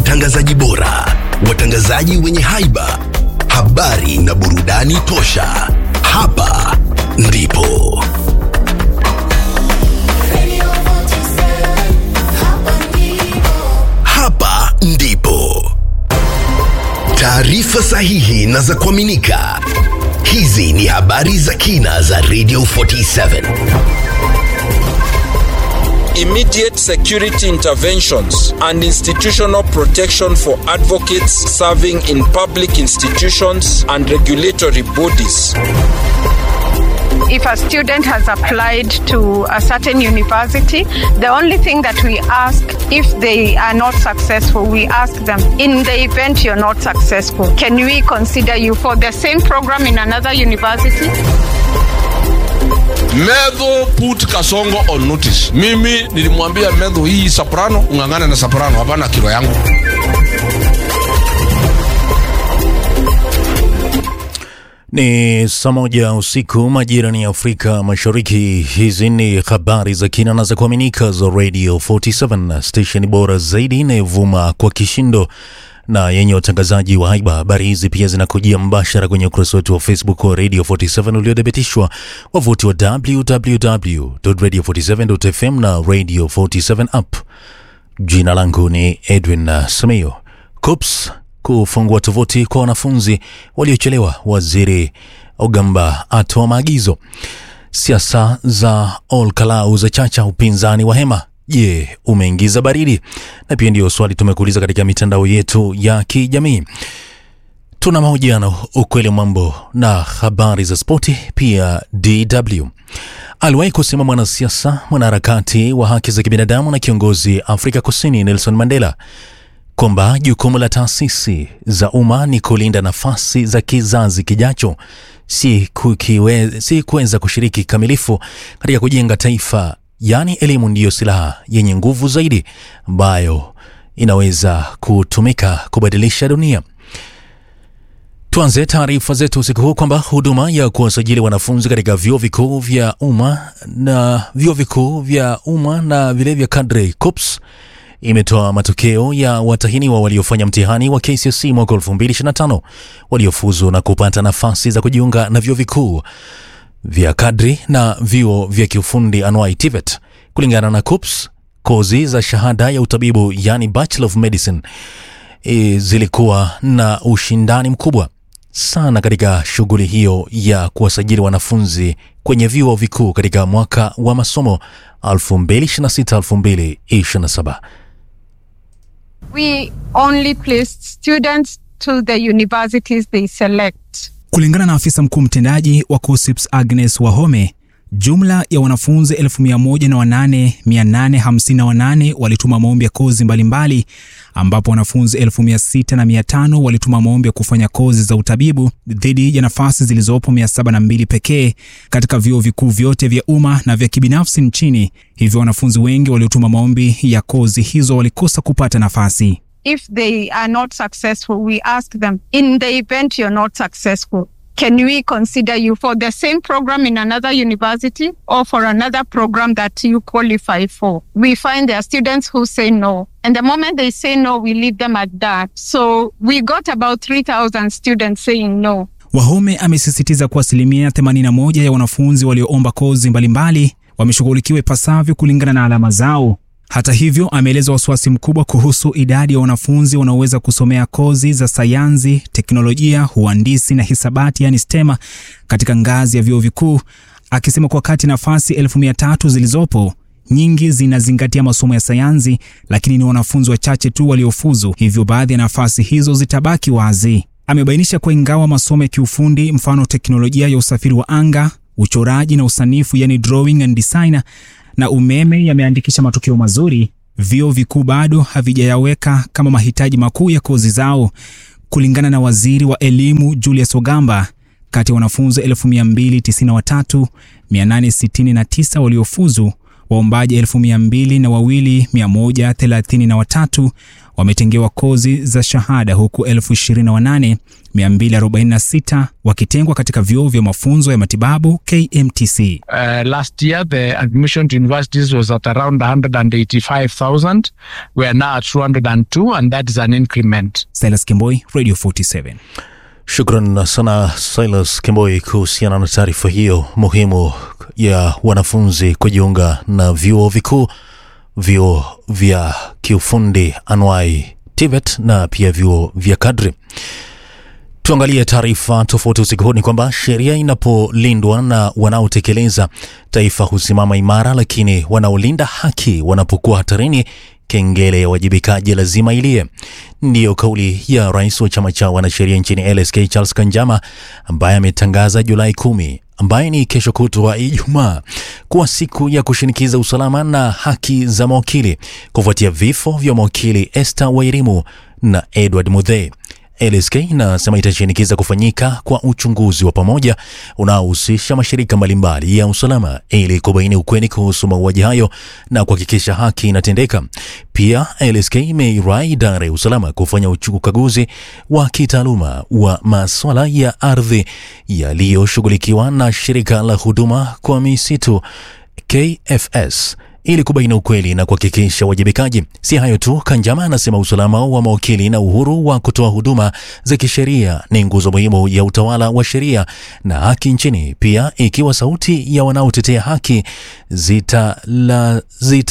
watangazaji bora, watangazaji wenye haiba, habari na burudani tosha. Hapa ndipo hapa ndipo taarifa sahihi na za kuaminika. Hizi ni habari za kina za Radio 47. immediate security interventions and institutional protection for advocates serving in public institutions and regulatory bodies. if a student has applied to a certain university, the only thing that we ask if they are not successful, we ask them, in the event you're not successful, can we consider you for the same program in another university? Medho put Kasongo on notice. Mimi nilimwambia Medho, hii soprano ung'ang'ane na soprano, hapana kilo yangu. Ni saa moja usiku majirani ya Afrika Mashariki. Hizi ni habari za kina na za kuaminika za Radio 47 station bora zaidi inayovuma kwa kishindo na yenye watangazaji wa haiba. Habari hizi pia zinakujia mbashara kwenye ukurasa wetu wa Facebook wa Radio 47 uliothibitishwa, wavuti wa www.radio47.fm na Radio 47 app. Jina langu ni Edwin Simiyo. CUPS kufungua tovuti kwa wanafunzi waliochelewa. Waziri Ogamba atoa maagizo. Siasa za Ol Kalou za chacha upinzani wa hema. Je, umeingiza baridi? Na pia ndiyo swali tumekuuliza katika mitandao yetu ya kijamii. Tuna mahojiano, ukweli mambo na habari za spoti, pia DW. Aliwahi kusema mwanasiasa, mwanaharakati wa haki za kibinadamu na kiongozi Afrika Kusini Nelson Mandela kwamba jukumu la taasisi za umma ni kulinda nafasi za kizazi kijacho, si, kukiwe, si kuweza kushiriki kikamilifu katika kujenga taifa. Yaani, elimu ndiyo silaha yenye nguvu zaidi ambayo inaweza kutumika kubadilisha dunia. Tuanze taarifa zetu usiku huu kwamba huduma ya kuwasajili wanafunzi katika vyuo vikuu vya umma na vyuo vikuu vya umma na vile vya kadri CUPS imetoa matokeo ya watahiniwa waliofanya mtihani wa KCSE mwaka 2025 waliofuzu na kupata nafasi za kujiunga na vyuo vikuu vya kadri na vyuo vya kiufundi anuai TVET. Kulingana na CUPS, kozi za shahada ya utabibu yani Bachelor of Medicine e, zilikuwa na ushindani mkubwa sana katika shughuli hiyo ya kuwasajili wanafunzi kwenye vyuo vikuu katika mwaka wa masomo 2026-2027. We only placed students to the universities they select. Kulingana na afisa mkuu mtendaji wa KUSSIPS Agnes Wahome, jumla ya wanafunzi 1008,858 walituma maombi ya kozi mbalimbali ambapo wanafunzi 6,500 walituma maombi ya kufanya kozi za utabibu dhidi ya nafasi zilizopo 702 pekee katika vyuo vikuu vyote vya umma na vya kibinafsi nchini. Hivyo wanafunzi wengi waliotuma maombi ya kozi hizo walikosa kupata nafasi. If they are not successful, we ask them, in the event you're not successful, can we consider you for the same program in another university or for another program that you qualify for? We find there are students who say no. And the moment they say no, we leave them at that. So we got about 3,000 students saying no. Wahome amesisitiza kuwa asilimia 81 ya wanafunzi walioomba kozi mbalimbali wameshughulikiwa ipasavyo kulingana na alama zao. Hata hivyo, ameeleza wasiwasi mkubwa kuhusu idadi ya wanafunzi wanaoweza kusomea kozi za sayansi, teknolojia, uhandisi na hisabati, yani STEMA katika ngazi ya vyuo vikuu, akisema kwa kati nafasi elfu mia tatu zilizopo nyingi zinazingatia masomo ya sayansi, lakini ni wanafunzi wachache tu waliofuzu, hivyo baadhi ya nafasi hizo zitabaki wazi. Amebainisha kuwa ingawa masomo ya kiufundi, mfano teknolojia ya usafiri wa anga, uchoraji na usanifu, yani drawing and designer na umeme yameandikisha matokeo mazuri, vyuo vikuu bado havijayaweka kama mahitaji makuu ya kozi zao. Kulingana na waziri wa elimu Julius Ogamba, kati ya wanafunzi 1293,869 waliofuzu, waombaji 1200 na wawili 133 wametengewa kozi za shahada huku 28246 wakitengwa katika vyuo vya mafunzo ya matibabu KMTC. Uh, last year, the admission to universities was at around 185,000. We are now at 202, and that is an increment. Silas Kimboi, Radio 47. Shukran sana Silas Kimboi kuhusiana na taarifa hiyo muhimu ya wanafunzi kujiunga na vyuo vikuu, vyuo vya kiufundi anwai TVET na pia vyuo vya kadri. Tuangalie taarifa tofauti usiku huu. Ni kwamba sheria inapolindwa na wanaotekeleza, taifa husimama imara, lakini wanaolinda haki wanapokuwa hatarini, kengele ya wajibikaji lazima ilie. Ndiyo kauli ya rais wa chama cha wanasheria nchini LSK Charles Kanjama, ambaye ametangaza Julai kumi ambaye ni kesho kutwa Ijumaa kuwa siku ya kushinikiza usalama na haki za mawakili kufuatia vifo vya mawakili Esther Wairimu na Edward Muthee. LSK inasema itashinikiza kufanyika kwa uchunguzi wa pamoja unaohusisha mashirika mbalimbali ya usalama ili kubaini ukweli kuhusu mauaji hayo na kuhakikisha haki inatendeka. Pia LSK imeirai idara ya usalama kufanya ukaguzi wa kitaaluma wa maswala ya ardhi yaliyoshughulikiwa na shirika la huduma kwa misitu KFS ili kubaini ukweli na kuhakikisha uwajibikaji. Si hayo tu, Kanjama anasema usalama wa mawakili na uhuru wa kutoa huduma za kisheria ni nguzo muhimu ya utawala wa sheria na haki nchini. Pia ikiwa sauti ya wanaotetea haki zitalazimishwa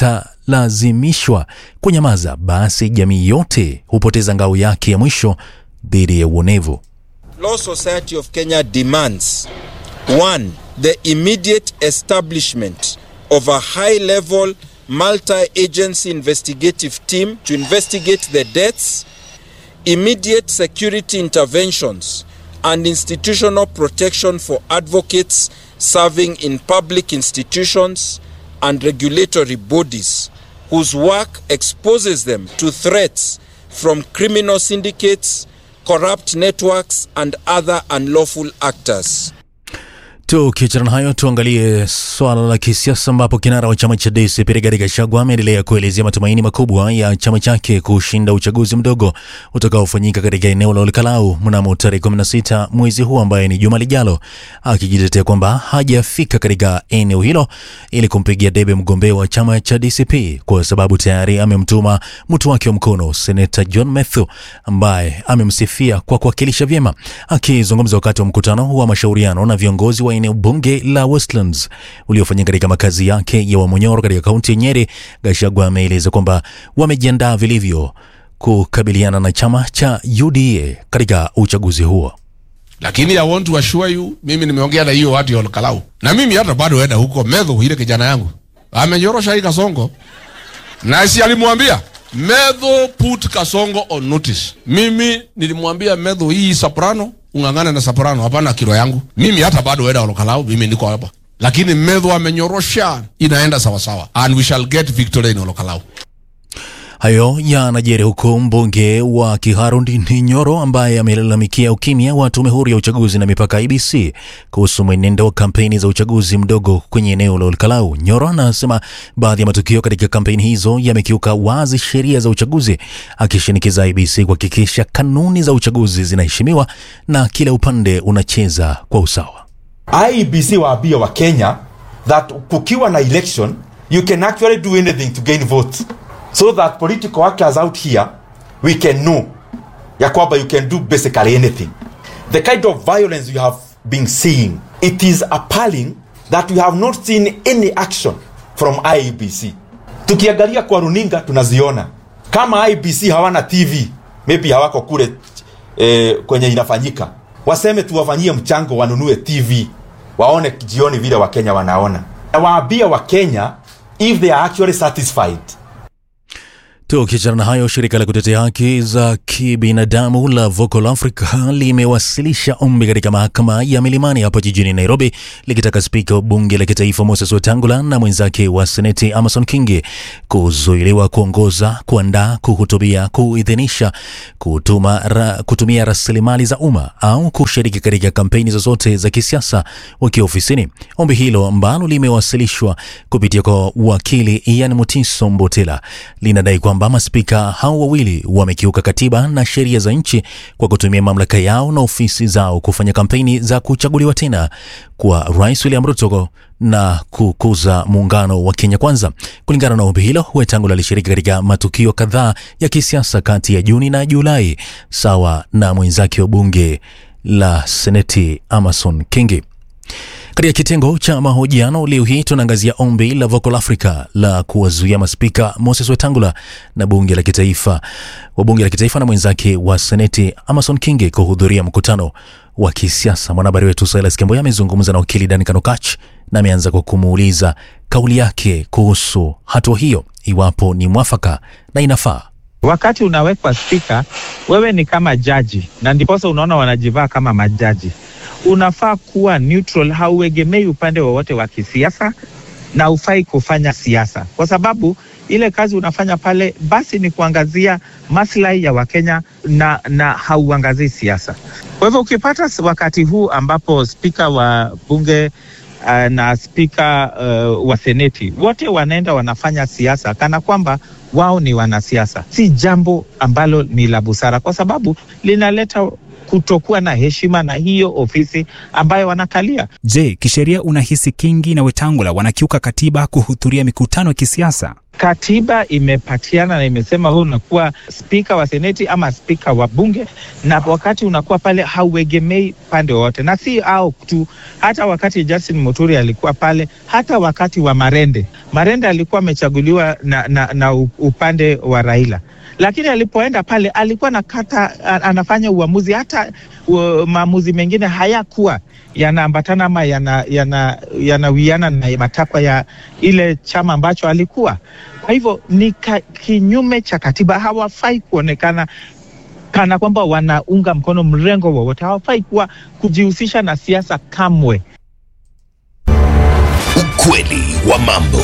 zita kunyamaza, basi jamii yote hupoteza ngao yake ya mwisho dhidi ya uonevu. Law Society of Kenya demands one, the immediate establishment of a high level multi agency investigative team to investigate the deaths, immediate security interventions, and institutional protection for advocates serving in public institutions and regulatory bodies whose work exposes them to threats from criminal syndicates, corrupt networks, and other unlawful actors. Tukiachana na hayo, tuangalie swala la kisiasa ambapo kinara wa chama cha DCP Rigathi Gachagua ameendelea kuelezea matumaini makubwa ya chama chake kushinda uchaguzi mdogo utakaofanyika katika eneo la Olkalau mnamo tarehe 16 mwezi huu ambaye ni juma lijalo, akijitetea kwamba hajafika katika eneo hilo ili kumpigia debe mgombea wa chama cha DCP kwa sababu tayari amemtuma mtu wake wa mkono Seneta John Methu ambaye amemsifia kwa kuwakilisha vyema. Akizungumza wakati wa mkutano wa mashauriano na viongozi wa eneo bunge la Westlands uliofanyika katika makazi yake ya Wamonyoro katika kaunti ya Nyeri, Gachagua ameeleza kwamba wamejiandaa vilivyo kukabiliana na chama cha UDA katika uchaguzi huo. lakini I want to assure you, mimi nimeongea na hiyo watu ya Olkalau na mimi hata bado enda huko Medho, ile kijana yangu amenyorosha hii Kasongo na si alimwambia Medho put Kasongo on notice. Mimi nilimwambia Medho hii soprano ung'ang'ane na soprano, hapana kilo yangu. Mimi hata bado enda Olkalau, mimi niko hapa, lakini Medho amenyorosha, inaenda sawa sawa, and we shall get victory in Olkalau. Hayo yanajiri huku mbunge wa Kiharu Ndindi Nyoro ambaye amelalamikia ukimya wa tume huru ya uchaguzi na mipaka IBC kuhusu mwenendo wa kampeni za uchaguzi mdogo kwenye eneo la Olkalau. Nyoro anasema baadhi ya matukio katika kampeni hizo yamekiuka wazi sheria za uchaguzi, akishinikiza IBC kuhakikisha kanuni za uchaguzi zinaheshimiwa na kila upande unacheza kwa usawa. IEBC waambie wa Kenya that kukiwa na election you can actually do anything to gain votes so that political actors out here we can know ya kwamba you can do basically anything the kind of violence you have been seeing it is appalling that we have not seen any action from IEBC tukiangalia kwa runinga tunaziona kama IEBC hawana TV maybe hawako kule eh, kwenye inafanyika waseme tuwafanyie mchango wanunue TV waone jioni vile wakenya wanaona na waambie wakenya if they are actually satisfied Tukiachana na hayo, shirika la kutetea haki za kibinadamu la Vocal Africa limewasilisha ombi katika mahakama ya Milimani hapo jijini Nairobi likitaka spika wa bunge la kitaifa Moses Wetangula na mwenzake wa seneti Amason Kingi kuzuiliwa kuongoza, kuandaa, kuhutubia, kuidhinisha, kutuma, ra, kutumia rasilimali za umma au kushiriki katika kampeni zozote za kisiasa wakiwa ofisini. Ombi hilo ambalo limewasilishwa kupitia kwa wakili Ian Mutiso Mbotela linadai kwamba kwamba maspika hao wawili wamekiuka katiba na sheria za nchi kwa kutumia mamlaka yao na ofisi zao kufanya kampeni za kuchaguliwa tena kwa Rais William Ruto na kukuza muungano wa Kenya Kwanza. Kulingana na ombi hilo, Wetangula alishiriki katika matukio kadhaa ya kisiasa kati ya Juni na Julai sawa na mwenzake wa bunge la Seneti Amason Kingi. Katika kitengo cha mahojiano leo hii tunaangazia ombi la Vocal Africa la kuwazuia maspika Moses Wetangula na bunge la kitaifa wa bunge la kitaifa na mwenzake wa seneti Amason Kingi kuhudhuria mkutano wa kisiasa. Mwanahabari wetu Silas Kemboya amezungumza na wakili Duncan Okach na ameanza kwa kumuuliza kauli yake kuhusu hatua hiyo, iwapo ni mwafaka na inafaa. Wakati unawekwa spika, wewe ni kama jaji, na ndiposa unaona wanajivaa kama majaji. Unafaa kuwa neutral, hauegemei upande wowote wa kisiasa na ufai kufanya siasa, kwa sababu ile kazi unafanya pale basi ni kuangazia maslahi ya Wakenya na, na hauangazii siasa. Kwa hivyo ukipata wakati huu ambapo spika wa bunge uh, na spika uh, wa seneti wote wanaenda wanafanya siasa kana kwamba wao ni wanasiasa, si jambo ambalo ni la busara, kwa sababu linaleta kutokuwa na heshima na hiyo ofisi ambayo wanakalia. Je, kisheria unahisi Kingi na Wetangula wanakiuka katiba kuhudhuria mikutano ya kisiasa? Katiba imepatiana na imesema wewe unakuwa spika wa seneti ama spika wa bunge, na wakati unakuwa pale hauegemei pande wowote, na si au tu, hata wakati Justin Muturi alikuwa pale, hata wakati wa Marende, Marende alikuwa amechaguliwa na, na, na upande wa Raila lakini alipoenda pale alikuwa nakata, anafanya uamuzi hata uh, maamuzi mengine hayakuwa yanaambatana ama yanawiana yana, yana na matakwa ya ile chama ambacho alikuwa. Kwa hivyo ni ka, kinyume cha katiba. Hawafai kuonekana kana kwamba wanaunga mkono mrengo wowote. Hawafai kuwa kujihusisha na siasa kamwe. Ukweli wa mambo.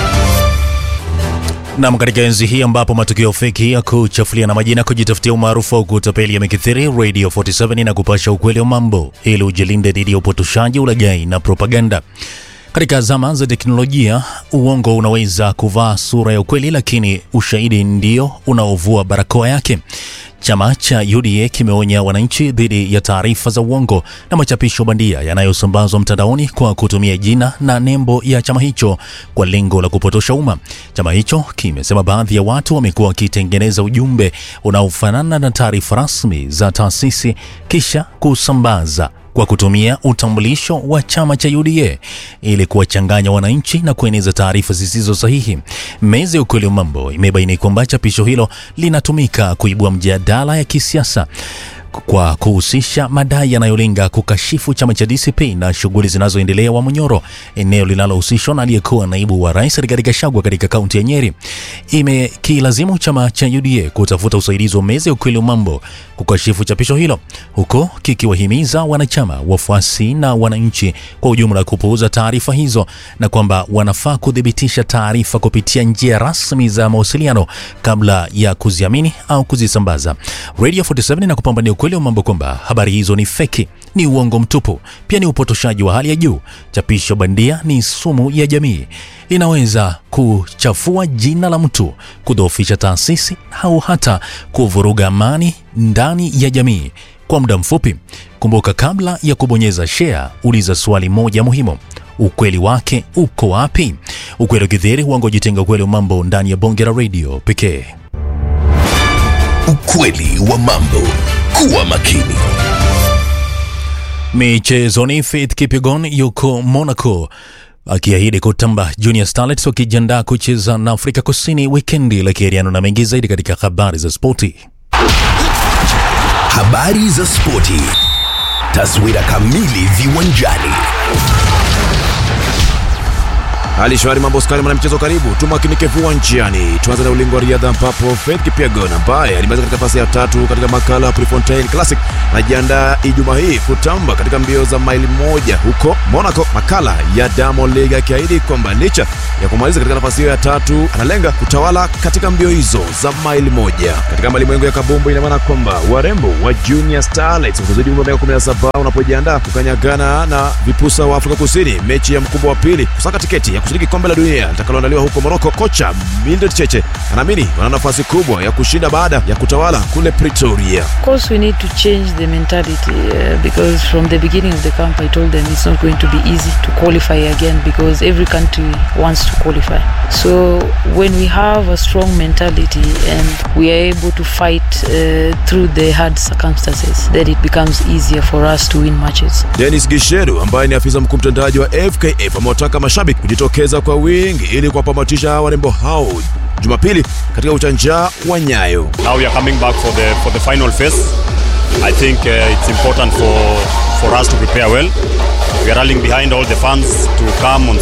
Nam, katika enzi hii ambapo matukio feki ya kuchafulia na majina kujitafutia umaarufu au kutapeli yamekithiri, Radio 47 na kupasha ukweli wa mambo ili ujilinde dhidi ya upotoshaji, ulaghai na propaganda. Katika zama za teknolojia, uongo unaweza kuvaa sura ya ukweli, lakini ushahidi ndio unaovua barakoa yake. Chama cha UDA kimeonya wananchi dhidi ya taarifa za uongo na machapisho bandia yanayosambazwa mtandaoni kwa kutumia jina na nembo ya chama hicho kwa lengo la kupotosha umma. Chama hicho kimesema baadhi ya watu wamekuwa wakitengeneza ujumbe unaofanana na taarifa rasmi za taasisi kisha kusambaza kwa kutumia utambulisho wa chama cha UDA ili kuwachanganya wananchi na kueneza taarifa zisizo sahihi. Meza ya ukweli wa mambo imebaini kwamba chapisho hilo linatumika kuibua mjadala ya kisiasa kwa kuhusisha madai yanayolenga kukashifu chama cha DCP na shughuli zinazoendelea wa Munyoro, eneo linalohusishwa na aliyekuwa naibu wa rais Rigathi Gachagua katika kaunti ya Nyeri. Imekilazimu chama cha UDA kutafuta usaidizi wa meza ya ukweli wa mambo kukashifu chapisho hilo, huko kikiwahimiza wanachama, wafuasi na wananchi kwa ujumla kupuuza taarifa hizo na kwamba wanafaa kuthibitisha taarifa kupitia njia rasmi za mawasiliano kabla ya kuziamini au kuzisambaza. Radio 47 na kupambania ukweli wa mambo kwamba habari hizo ni feki, ni uongo mtupu, pia ni upotoshaji wa hali ya juu. Chapisho bandia ni sumu ya jamii, linaweza kuchafua jina la mtu, kudhoofisha taasisi au hata kuvuruga amani ndani ya jamii kwa muda mfupi. Kumbuka, kabla ya kubonyeza share, uliza swali moja muhimu: ukweli wake uko wapi? Ukweli ukithiri, uongo jitenga. Ukweli wa mambo ndani ya bonge la radio pekee. Ukweli wa mambo. Kuwa makini. Michezoni, Faith Kipyegon yuko Monaco akiahidi kutamba Junior Starlets wakijiandaa kucheza na Afrika Kusini wikendi. Lakiriano na mengi zaidi katika habari za spoti. Habari za spoti. Taswira kamili viwanjani. Hali shwari, mambo skari, mwanamchezo, karibu tumakinike viwanjani. Tuanze na ulingo wa riadha ambapo Faith Kipyegon ambaye alimaliza katika nafasi ya tatu katika makala ya Prefontaine Classic anajiandaa Ijumaa hii kutamba katika mbio za maili moja huko Monaco, makala ya Diamond League, akiahidi kwamba licha ya kumaliza katika nafasi hiyo ya tatu analenga kutawala katika mbio hizo za maili moja. Katika malimwengu ya kabumbu, ina maana kwamba warembo wa Junior Starlets kuzidi umri wa miaka 17 unapojiandaa kukanyagana na vipusa wa Afrika Kusini, mechi ya mkubwa wa pili kusaka tiketi ya kushiriki kombe la dunia litakaloandaliwa huko Moroko. Kocha Mildred Cheche ana anaamini wana nafasi kubwa ya kushinda baada ya kutawala kule Pretoria. Of course, we need to change the mentality uh, because from the beginning of the camp, I told them it's not going to be easy to qualify again because every country wants to qualify. So when we have a strong mentality and we are able to fight uh, through the hard circumstances, then it becomes easier for us to win matches. Dennis Gisheru ambaye ni afisa mkuu mtendaji wa FKF amewataka mashabiki kujitokeza kwa wingi ili kuwapamatisha warembo hao Jumapili katika uchanja wa Nyayo. Now we are coming back for the for the final phase. I think uh, it's important for for us to prepare well. We are rallying behind all the fans to come on